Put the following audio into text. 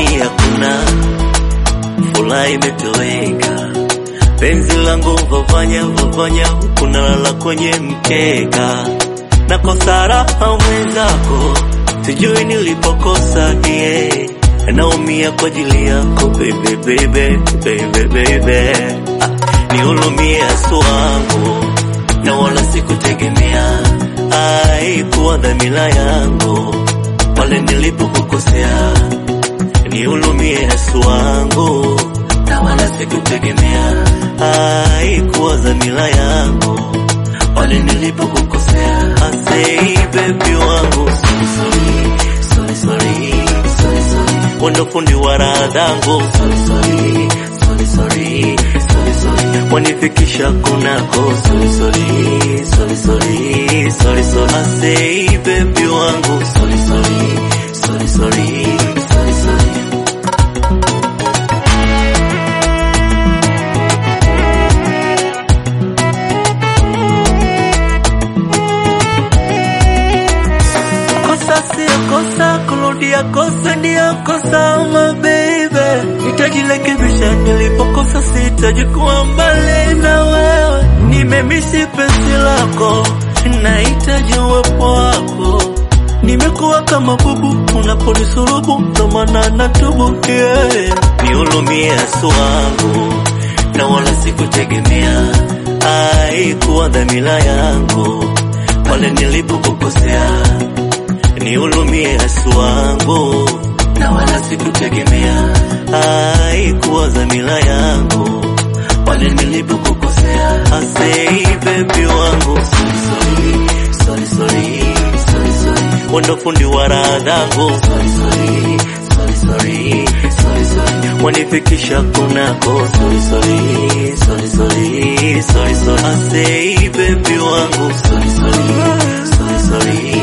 nyumbani hakuna, furaha imetoweka, penzi langu vavanya vavanya, kunalala kwenye mkeka, nakosa raha mwenzako, sijui nilipokosa yeah. Naumia kwa ajili yako baby baby baby baby, ah, nihurumie asu wangu na wala sikutegemea, haikuwa dhamira yangu pale nilipokukosea, nihurumie asu wangu na wala sikutegemea, haikuwa dhamira yangu pale nilipokukosea. Asei baby wangu sorry sorry sorry sorry sorry sorry, wendo fundi wa raha zangu sorry sorry sorry sorry sorry sorry, wanifikisha kunako sorry sorry sorry sorry sorry sorry, asei baby wangu sorry sorry sorry sorry sorry sorry. Kosa sio kosa, kurudia kosa ndio kosa, my baby. Nitajirekebisha nilipokosa, sitaji kuwa mbali na wewe. Nimemisi penzi lako, nahitaji uwepo wako. Nimekuwa kama bubu unaponisurubu, ndo maana natubu yeah. Nihurumie asu wangu, na wala sikutegemea, haikuwa dhamira yangu pale nilipokukosea nihurumie asu wangu, na wala sikutegemea, haikuwa dhamira yangu pale nilipokukosea. Asei baby wangu, sorry sorry sorry sorry sorry sorry, wendo fundi wa raha zangu, sorry sorry sorry sorry sorry sorry, wanifikisha kunako, sorry sorry sorry sorry sorry sorry, asei baby wangu, sorry sorry sorry sorry